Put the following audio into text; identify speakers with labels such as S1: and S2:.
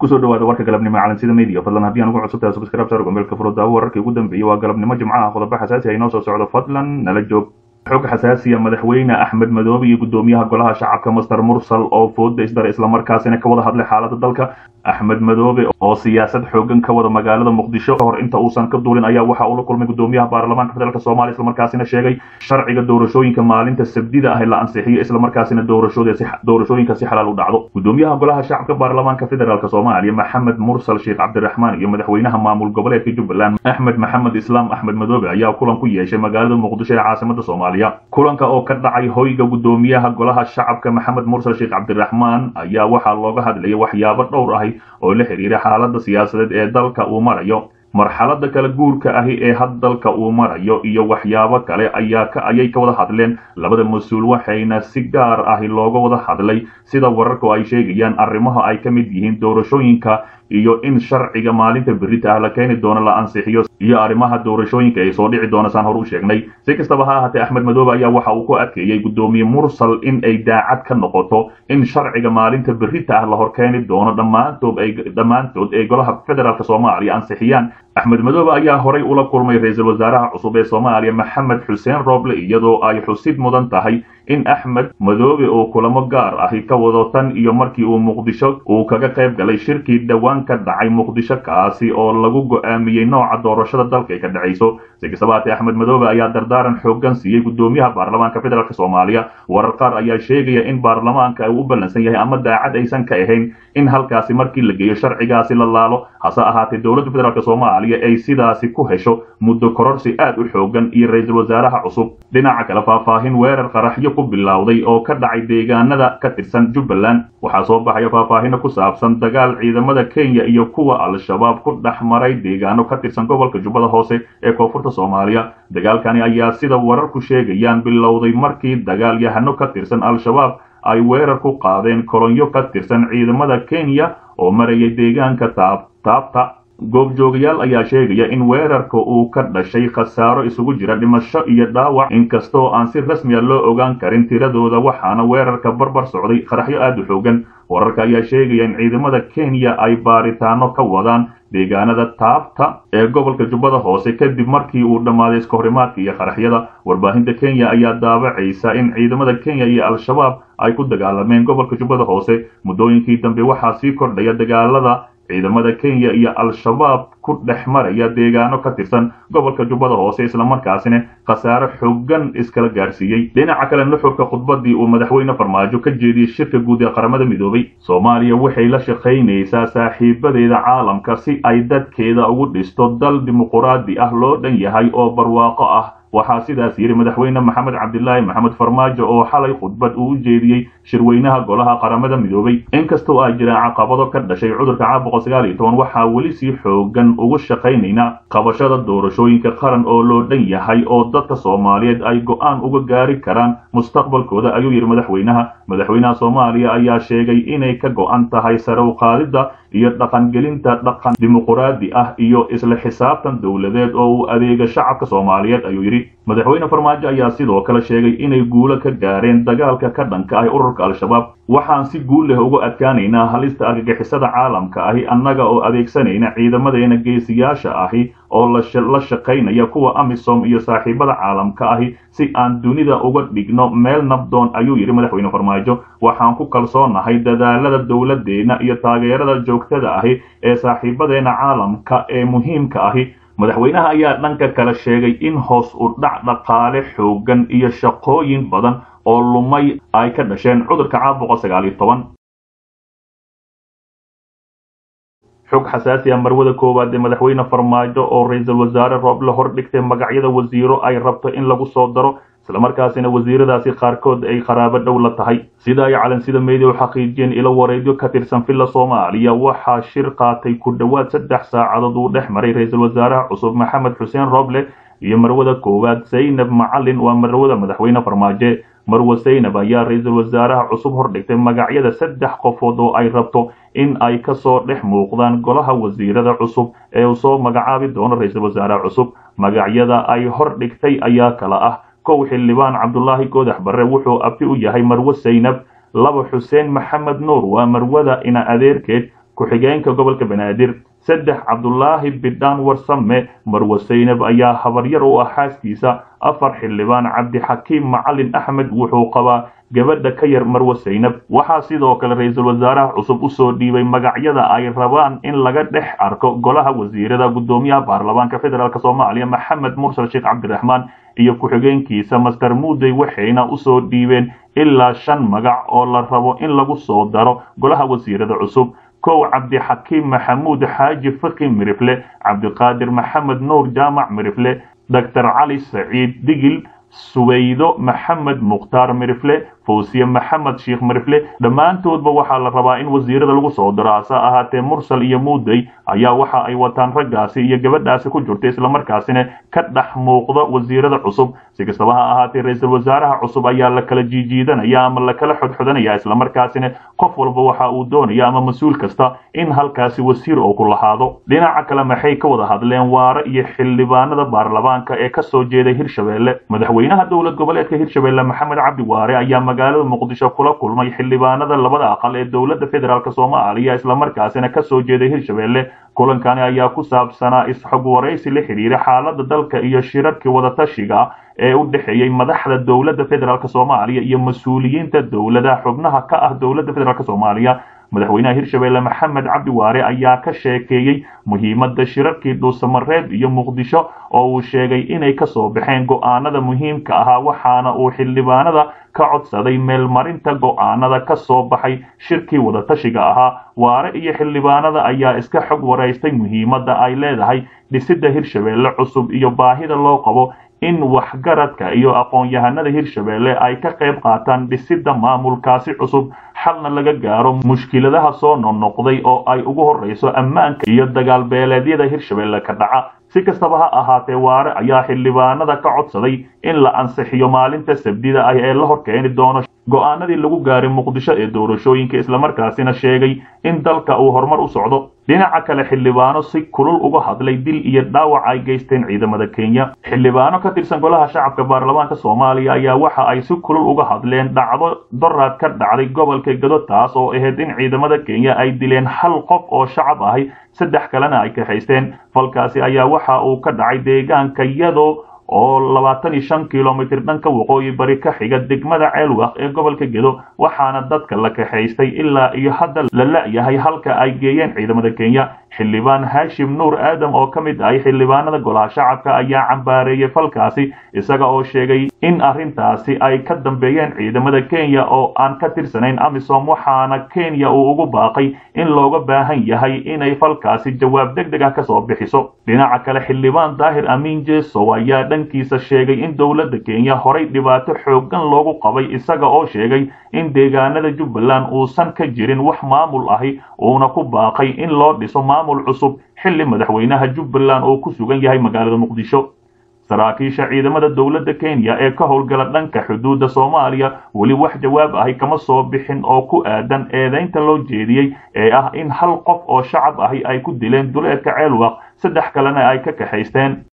S1: kusoo dhawaada warka galabnimo calansida media fadlan haddii aan ugu cusubtahay subscribe saar gombeelka furo daawo wararkii ugu dambeeyey waa galabnimo jimcaha qodobo xasaasi ah inoo soo socdo fadlan nala joog xog xasaasiya madaxweyne axmed madoobe iyo gudoomiyaha golaha shacabka master mursal oo fooda isdara islamarkaasina ka wada hadlay xaalada dalka axmed madoobe oo siyaasad xoogan ka wada magaalada muqdisho kahor inta uusan ka duulin ayaa waxa uu la kulmay gudoomiyaha baarlamaanka federaalk soomaaliya islamarkaasina sheegay sharciga doorashooyinka maalinta sabdida ah la ansixiyo islamarkaasina doorashooyinka si xalaal u dhacdo gudoomiyaha golaha shacabka baarlamaanka federaalk soomaaliya maxamed mursal sheekh cabdiraxmaan iyo madaxweynaha maamul goboleedka jubbaland axmed maxamed islaam axmed madoobe ayaa kulan ku yeeshay magaalada muqdisho ee caasimada soomaaliya kulanka oo ka dhacay hoyga gudoomiyaha golaha shacabka maxamed mursal sheekh cabdiraxmaan ayaa waxaa looga hadlayay waxyaabo dhowr ahi oo la xiriira xaalada siyaasadeed ee dalka uu marayo marxalada kala guurka ahi ee had dalka uu marayo iyo waxyaabo kale ayaa ka ayay ka wada hadleen labada mas-uul waxayna si gaar ahi looga wada hadlay sida wararku ay sheegayaan arrimaha ay ka mid yihiin doorashooyinka iyo in sharciga maalinta berita ah la keeni doono la ansixiyo iyo arrimaha doorashooyinka ay soo dhici doona saan hor u sheegnay si kastaba ha ahaatee axmed madoobe ayaa waxa uu ku adkeeyey gudoomiye mursal in ay daacad ka noqoto in sharciga maalinta berita ah la hor keeni doono dhammaantood ay dhammaantood ee golaha federaalk soomaaliya ansixiyaan axmed madoobe ayaa horay ula kulmay ra-iisul wasaaraha cusub ee soomaaliya maxamed xuseen roble iyadoo ay xusid mudan tahay in axmed madoobe oo kulamo gaar ahi ka wado tan iyo markii uu muqdisho uu kaga qayb galay shirkii dhowaan ka dhacay muqdisho kaasi oo lagu go'aamiyey nooca doorashada dalka ay ka dhacayso si kastaba haatee axmed madoobe ayaa dardaaran xoogan siiyey gudoomiyaha baarlamaanka federaalk soomaaliya warar qaar ayaa sheegaya in baarlamaanka uu u ballansan yahay ama daacad aysan ka ahayn in halkaasi markii la geeyo sharcigaasi la laalo hase ahaatee dowladda federaalk soomaaliya ay sidaasi ku hesho muddo kororsi aad u xoogan iyo ra-iisul wasaaraha cusub dhinaca kale faahfaahin weerar qaraxyo ku bilowday oo ka dhacay deegaanada ka tirsan jubbaland waxaa soo baxaya faahfaahino ku saabsan dagaal ciidamada kenya iyo kuwa al-shabaab ku dhex maray deegaano ka tirsan gobolka jubbada hoose ee koonfurta soomaaliya dagaalkani ayaa sida wararku sheegayaan bilowday markii dagaal yahano ka tirsan al-shabaab ay weerar ku qaadeen kolonyo ka tirsan ciidamada kenya oo marayay deegaanka taab taabta goobjoogayaal ayaa sheegaya in weerarka uu ka dhashay khasaaro isugu jira dhimasho iyo dhaawac inkastoo aan si rasmiya loo ogaan karin tiradooda waxaana weerarka barbar socday qaraxyo aad u xoogan wararka ayaa sheegaya in ciidamada kenya ay baaritaano ka wadaan deegaanada taabta ee gobolka jubbada hoose kadib markii uu dhammaaday iskahorimaadka iyo qaraxyada warbaahinta kenya ayaa daabacaysa in ciidamada kenya iyo al-shabaab ay ku dagaalameen gobolka jubbada hoose muddooyinkii dambe waxaa sii kordhaya dagaalada ciidamada kenya iyo al-shabaab ku dhex maraya deegaano ka tirsan gobolka jubbada hoose islamarkaasina khasaare xoogan iskala gaarsiiyey dhinaca kale nuxurka khudbadii uu madaxweyne farmaajo ka jeediyey shirka guud ee qaramada midoobay soomaaliya waxay la shaqaynaysaa saaxiibadeeda caalamka si ay dadkeeda ugu dhisto dal dimuquraadi ah loo dhan yahay oo barwaaqo ah waxaa sidaas yidhi madaxweyne maxamed cabdilaahi maxamed farmaajo oo xalay khudbad uu u jeediyey shirweynaha golaha qaramada midoobay inkastoo ay jiraan caqabado ka dhashay cudurka caabuqa sagaal iyo toban waxaa weli sii xoogan ugu shaqaynaynaa qabashada doorashooyinka qaran oo loo dhan yahay oo dadka soomaaliyeed ay go'aan uga gaari karaan mustaqbalkooda ayuu yidhi madaxweynaha madaxweynaha soomaaliya ayaa sheegay inay ka go'an tahay sare u qaadidda iyo dhaqangelinta dhaqan dimuquraadi ah iyo isla xisaabtan dowladeed oo uu adeega shacabka soomaaliyeed ayuu yidhi madaxweyne farmaajo ayaa sidoo kale sheegay inay guulo ka gaareen dagaalka ka dhanka ah ururka al-shabaab waxaan si guul leh uga adkaanaynaa halista argagixisada caalamka ahi annaga oo adeegsanayna ciidamadeena geesiyaasha ahi oo la shaqaynaya kuwa amisom iyo saaxiibada caalamka ahi si aan dunida uga dhigno meel nabdoon ayuu yidhi madaxweyne farmaajo waxaan ku kalsoonahay dadaalada dowladdeena iyo taageerada joogtada ahi ee saaxiibadeena caalamka ee muhiimka ahi madaxweynaha ayaa dhanka kale sheegay in hoos u dhac dhaqaale xoogan iyo shaqooyin badan oo lumay ay ka dhasheen cudurka caabuqa sagaal iyo toban xog xasaasi ah marwada koowaad ee madaxweyne farmaajo oo ra-iisul wasaare rooble hordhigtay magacyada wasiiro ay rabto in lagu soo daro islamarkaasina wasiiradaasi qaarkood ay qaraabo dhow la tahay sida ay calansida media u xaqiijiyeen ilo wareedyo ka tirsan villa soomaaliya waxaa shir qaatay ku dhowaad saddex saacadood uu dhex maray ra-iisul wasaaraha cusub maxamed xuseen roble iyo marwada koowaad zaynab macalin waa marwada madaxweyne farmaajo marwa zaynab ayaa ra-iisul wasaaraha cusub hordhigtay magacyada saddex qofood oo ay rabto in ay kasoo dhex muuqdaan golaha wasiirada cusub ee uu soo magacaabi doono ra-iisul wasaaraha cusub magacyada ay hordhigtay ayaa kala ah kow xildhibaan cabdulaahi goodax barre wuxuu abti u yahay marwo zaynab laba xuseen maxamed nuur waa marwada ina adeerkeed ku-xigeenka gobolka banaadir saddex cabdulaahi bidhaan warsame marwe saynab ayaa habaryar u ah xaaskiisa afar xildhibaan cabdixakiim macalin axmed wuxuu qabaa gabadha ka yar marwe saynab waxaa sidoo kale ra-iisul wasaaraha cusub usoo dhiibay magacyada ay rabaan in laga dhex arko golaha wasiirada guddoomiyaha baarlamaanka federaalk soomaaliya maxamed mursal sheekh cabdiraxmaan iyo ku-xigeenkiisa master muudey waxayna usoo dhiibeen ilaa shan magac oo la rabo in lagu soo daro golaha wasiirada cusub kow cabdixakiim maxamuud xaaji faki mirifle cabdiqaadir maxamed nuur jaamac mirifle doctor cali saciid digil subaydo maxamed mukhtaar mirifle fawsiye maxamed sheekh mirifle dhammaantoodba waxaa la rabaa in wasiirada lagu soo diro hase ahaatee mursal iyo muudey ayaa waxa ay wataan raggaasi iyo gabadhaasi ku jirta islamarkaasina ka dhex muuqda wasiirada cusub si kastaba ha ahaatee ra-iisul wasaaraha cusub ayaa la kala jiijiidanaya ama la kala xodxodanaya islamarkaasina qof walba waxa uu doonaya ama mas-uul kasta in halkaasi wasiir oo ku lahaado dhinaca kale maxay ka wada hadleen waare iyo xildhibaanada baarlamaanka ee kasoo jeeday hirshabeelle madaxweynaha dowlad goboleedka hirshabeelle maxamed cabdi waare ayaa magaalada muqdisho kula kulmay xildhibaanada labada aqal ee dowladda federaalk soomaaliya islamarkaasina kasoo jeeday hirshabeelle kulankani ayaa ku saabsanaa isxog waraysi la xidhiira xaalada dalka iyo shirarkii wadatashiga ee u dhexeeyey madaxda dowladda federaalk soomaaliya iyo mas-uuliyiinta dowladaha xubnaha ka ah dowladda federaalk soomaaliya madaxweynaha hirshabeelle maxamed cabdi waare ayaa ka sheekeeyey muhiimadda shirarkii dhuusamareeb iyo muqdisho oo uu sheegay inay kasoo baxeen go'aanada muhiimka ahaa waxaana uu xildhibaanada ka codsaday meelmarinta go'aanada ka soo baxay shirkii wadatashiga ahaa waare iyo xildhibaanada ayaa iska xog waraystay muhiimadda ay leedahay dhisidda hirshabeelle cusub iyo baahida loo qabo in waxgaradka iyo aqoon-yahanada hirshabeelle ay ka qayb qaataan dhisidda maamulkaasi cusub xalna laga gaaro mushkiladaha soo noqnoqday oo ay ugu horreyso ammaanka iyo dagaalbeeleedyada hirshabeelle ka dhaca si kastaba ha ahaatee waare ayaa xildhibaanada ka codsaday in la ansixiyo maalinta sabdida ah ee la hor keeni doono go'aanadii lagu gaaray muqdisho ee doorashooyinka islamarkaasina sheegay in dalka uu horumar u socdo dhinaca kale xildhibaano si kulul uga hadlay dil iyo dhaawac ay geysteen ciidamada kenya xildhibaano ka tirsan golaha shacabka baarlamaanka soomaaliya ayaa waxa ay si kulul uga hadleen dhacdo doraad ka dhacday gobolka gado taas oo ahayd in ciidamada kenya ay dileen hal qof oo shacab ahi saddex kalena ay kaxaysteen falkaasi ayaa waxa uu ka dhacay deegaanka yado oo labaatan iyo shan kilomitir dhanka waqooyi bari ka xiga degmada ceelwaq ee gobolka gedo waxaana dadka la kaxaystay ilaa iyo hadda la la-yahay halka ay geeyeen ciidamada kenya xildhibaan haashim nuur aadam oo ka mid ahay xildhibaanada golaha shacabka ayaa cambaareeyey falkaasi isaga oo sheegay in arrintaasi ay ka dambeeyeen ciidamada kenya oo aan ka tirsanayn amisom waxaana kenya uu ugu baaqay in looga baahan yahay inay falkaasi jawaab deg deg ah kasoo bixiso dhinaca kale xildhibaan daahir amiin jesow ayaa dhankiisa sheegay in dowladda kenya horay dhibaato xooggan loogu qabay isaga oo sheegay in deegaanada jubbaland uusan ka jirin wax maamul ahi uuna ku baaqay in loo dhiso maamul cusub xilli madaxweynaha jubbaland oo ku sugan yahay magaalada muqdisho saraakiisha ciidamada dowladda kenya ee ka howlgala dhanka xuduudda soomaaliya weli wax jawaab ahi kama soo bixin oo ku aadan eedaynta loo jeediyey ee ah in hal qof oo shacab ahi ay ku dileen duleedka ceelwaq saddex kalena ay ka kaxaysteen